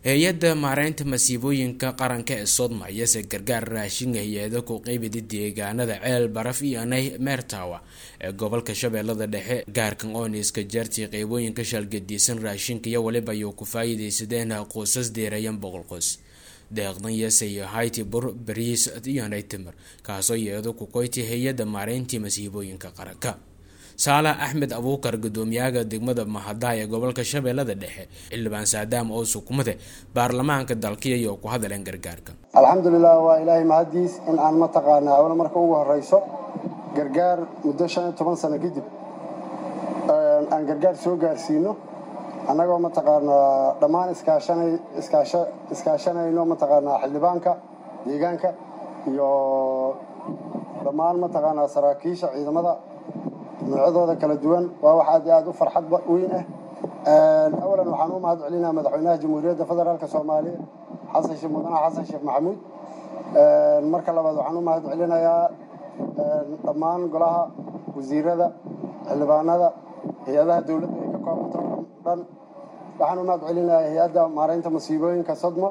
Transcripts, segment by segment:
hay-adda maareynta masiibooyinka qaranka ee sodma iyose gargaar raashin hay-ada ku qeybida deegaanada ceel baraf iyo nay meertawa ee gobolka shabeellada dhexe gaarkan ooniska jaartii qeybooyinka shaalgadiisan raashinka iyo waliba ayuu ku faa-iideysadeen qoysas deerayan boqol qoys deeqdan yesay hayti bur bariis iyo nay timir kaasoo yeedo ku koyti hay-adda maareyntii masiibooyinka qaranka saalax axmed abuukar gudoomiyaha degmada mahada ee gobolka shabeellada dhexe xildhibaan saadaam oo sukumade baarlamaanka dalkiiyo ku hadaleen gargaarka alxamdulilah waa ilaahay mahadiis in aan mataqaanaa awla marka ugu horeyso gargaar muddo shan iyo toban sano kadib aan gargaar soo gaarsiino annagoo mataqaanaa dhammaan iskaashanayno mataqaanaa xildhibaanka deegaanka iyo dhammaan mataqaanaa saraakiisha ciidamada noocyadooda kala duwan waa wax aad iyo aad u farxad weyn ah awalan waxaan u mahad celinaa madaxweynaha jamhuuriyadda federaalk soomaaliya xasan sheekh mudane xasan sheekh maxamuud marka labaad waxaan u mahad celinayaa dhammaan golaha wasiirada xildhibaanada hay-adaha dowladda ay ka koobanta dhan waxaan u mahad celinayaa hay-adda maareynta masiibooyinka sodmo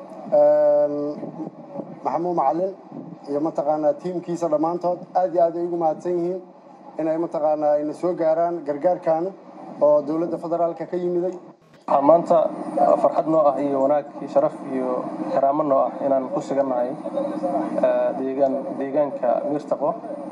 maxamuud macalin iyo mataqaanaa tiimkiisa dhammaantood aad iyo aad ay ugu mahadsan yihiin inay mataqaanaa ayna soo gaaraan gargaarkan oo dowladda federaalka ka yimiday waxaa maanta farxad noo ah iyo wanaag iyo sharaf iyo karaamo noo ah inaan ku sugannahay deegaan deegaanka miirtaqo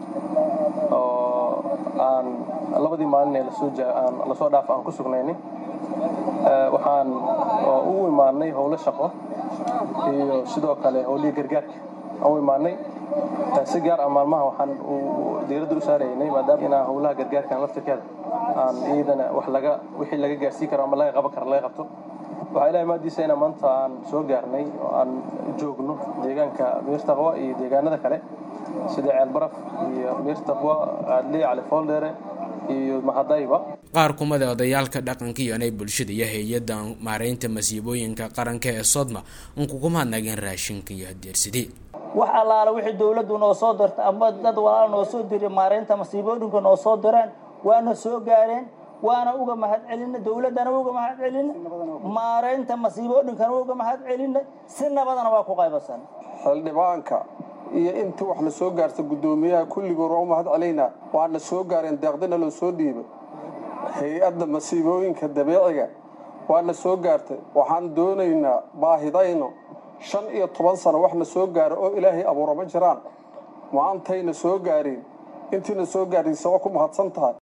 oo aan labadii maalin ee lasoo aan lasoo dhaaf aan ku sugnayni waxaan ugu imaanay howlo shaqo iyo sidoo kale howlihii gargaarka aan u imaanay si gaar ah maalmaha waxaan diiradda u saaraynay maadaama inaa howlaha gargaarkan laftirkeeda aan iyadana wax laga wixii laga gaarsiin karo ama laga qaban karo laga qabto waxaa ilahay maadiisa inaa maanta aan soo gaarnay oo aan joogno deegaanka miirtaqwa iyo deegaanada kale sida ceelbaraf iyo miirtaqwa aadli cali fooldheere iyo mahadayba qaar kumada odayaalka dhaqanka iyo inay bulshada iyo hay-adda maareynta masiibooyinka qaranka ee sodma un kukumahadnageen raashinka iyo hadeersidii wax allaala wixii dowladdu noo soo dirta ama dad walaal noo soo diray maareynta masiibooyinka noo soo direen waana soo gaareen waana uga mahad celina dowladdana uga mahad celina maareynta masiibooyinkana uga mahad celina si nabadana waa ku qaybasan xildhibaanka iyo intii wax la soo gaarta guddoomiyaha kulligood waa u mahad celaynaa waana soo gaareen deeqdina loo soo dhiibay hay-adda masiibooyinka dabeeciga waana soo gaartay waxaan doonaynaa baahidayno shan iyo toban sano waxna soo gaara oo ilaahay abuura ma jiraan maantayna soo gaareen intiina soo gaaraysa waa ku mahadsan tahay